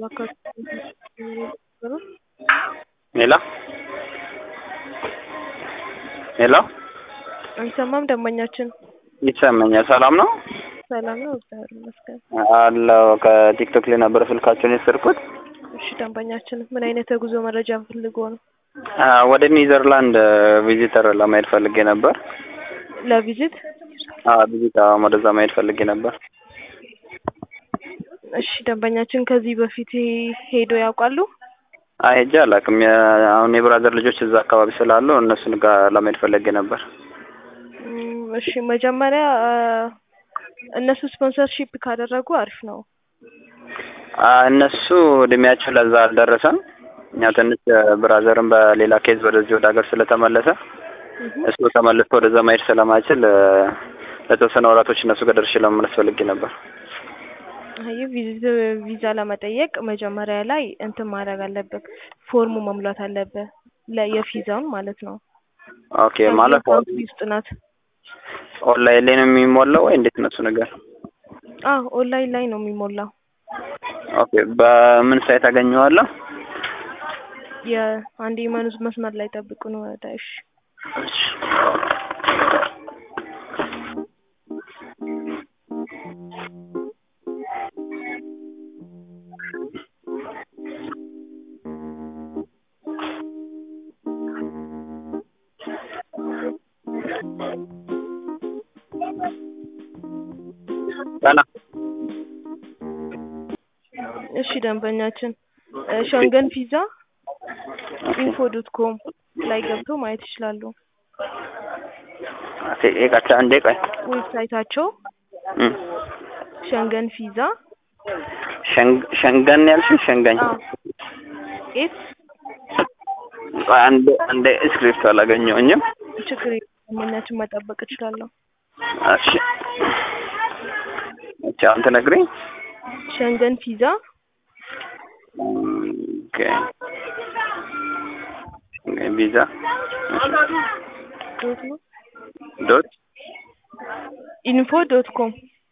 ሄሎ ሄሎ አይሰማም ደንበኛችን ይሰማኛል። ሰላም ነው ሰላም ነው እግዚአብሔር ይመስገን። አለው ከቲክቶክ ላይ ነበር ስልካቸውን የሰርኩት። እሺ ደንበኛችን ምን አይነት የጉዞ መረጃ ፈልጎ ነው? አ፣ ወደ ኒዘርላንድ ቪዚተር ለማየት ፈልጌ ነበር። ለቪዚት? አ ቪዚት አዎ፣ ወደዛ ማየት ፈልጌ ነበር። እሺ ደንበኛችን ከዚህ በፊት ሄዶ ያውቃሉ? አይ ሄጄ አላውቅም። የ- አሁን የብራዘር ልጆች እዛ አካባቢ ስላሉ እነሱን ጋር ለማየት ፈልጌ ነበር። እም፣ እሺ መጀመሪያ አ፣ እነሱ ስፖንሰርሺፕ ካደረጉ አሪፍ ነው። አ፣ እነሱ እድሜያቸው ለዛ አልደረሰም። እኛ ትንሽ ብራዘርም በሌላ ኬዝ ወደዚህ ወደ ሀገር ስለተመለሰ እህ፣ እሱ ተመልሶ ወደዛ ማሄድ ስለማይችል እ፣ ለተወሰነ ወራቶች እነሱ ጋር ደርሼ ለመመለስ ፈልጌ ነበር። አይ ቪዚት ቪዛ ለመጠየቅ መጀመሪያ ላይ እንትን ማድረግ አለብህ፣ ፎርሙ መሙላት አለብህ ለ የቪዛውን ማለት ነው። ኦኬ ማለት ካንትሪ ውስጥ ናት። ኦንላይን ላይ ነው የሚሞላው ወይ እንዴት ነው እሱ ነገር? አዎ ኦንላይን ላይ ነው የሚሞላው። ኦኬ በምን ሳይት አገኘዋለሁ? የአንድ የመኑዝ መስመር ላይ ጠብቁ ነው ወደ እሺ እሺ። ሰላም እሺ ደንበኛችን እ፣ ሸንገን ቪዛ ኢንፎ ዶት ኮም ላይ ገብቶ ማየት ይችላሉ። ቃቻ እንዴ ቆይ ዌብሳይታቸው እም፣ ሸንገን ቪዛ ሸንግ- ሸንገን ያልሽኝ ሸንገኝ አዎ ኤስ ቆይ አንዴ አንዴ ስክሪፕት አላገኘሁኝም። ችግር የለም ደንበኛችን መጠበቅ እችላለሁ። እሺ እቺ አሁን ትነግሪኝ? ሸንገን ቪዛ ኦኬ ሸንገን ቪዛ ዶት ነው ዶት ኢንፎ ዶት ኮም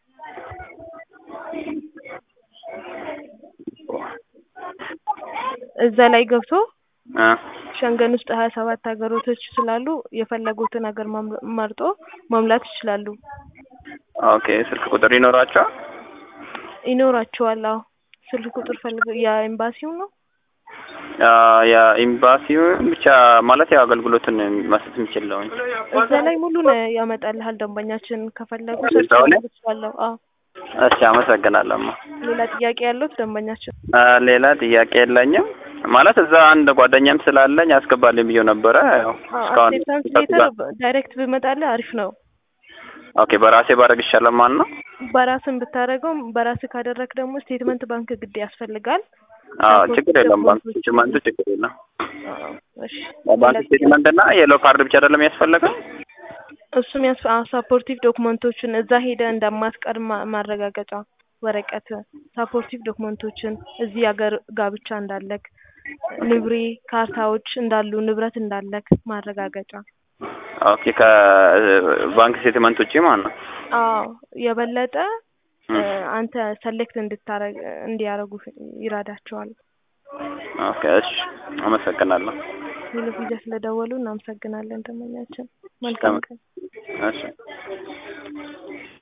እዛ ላይ ገብቶ አ ሸንገን ውስጥ ሀያ ሰባት ሀገሮቶች ስላሉ የፈለጉትን ሀገር መም- መርጦ መሙላት ይችላሉ። ኦኬ ስልክ ቁጥር ይኖራቸዋል? ይኖራቸዋል። አዎ ስልክ ቁጥር ፈልገው የኤምባሲው ነው። አ የኤምባሲው ብቻ ማለት ያው አገልግሎትን መስጠት የሚችለውኝ እዛ ላይ ሙሉን ያመጣልሃል። ደንበኛችን ከፈለጉ እዛው ሰርች ላይ? ማድረግ ይችላለሁ። አዎ እሺ አመሰግናለሁ። ሌላ ጥያቄ ያለዎት ደንበኛችን? አ ሌላ ጥያቄ የለኝም። ማለት እዛ አንድ ጓደኛም ስላለኝ አስገባልኝ ብዬው ነበረ። ያው እስካሁን አክሴፕታንስ ሌተር ዳይሬክት ብመጣልህ አሪፍ ነው። ኦኬ በራሴ ባረግ ይሻላል ማለት ነው። በራስን ብታደርገው በራስ ካደረግ ደግሞ ስቴትመንት ባንክ ግድ ያስፈልጋል። አዎ ፓስፖርት ችግር የለም። ባንክ ዶክመንቶች- ስቴትመንቱ ችግር የለም። አዎ፣ እሺ ባንክ ሌላ ስቴትመንት እና የሎ ካርድ ብቻ አይደለም ያስፈልገው? እሱም ያስ ሳፖርቲቭ ዶክመንቶችን እዛ ሄደ እንደማትቀር ማ- ማረጋገጫ ወረቀት፣ ሳፖርቲቭ ዶክመንቶችን እዚህ ሀገር ጋብቻ እንዳለክ፣ ንብሬ ካርታዎች እንዳሉ ንብረት እንዳለክ ማረጋገጫ። ኦኬ ከባንክ ስቴትመንት ውጪ ማለት ነው። አዎ የበለጠ እም፣ እ፣ አንተ ሰሌክት እንድታረግ እንዲያረጉ ይረዳቸዋል። ኦኬ እሺ አመሰግናለሁ። ሄሎ ቪዛ ስለደወሉ እናመሰግናለን። ደንበኛችን መልካም ቀን። እሺ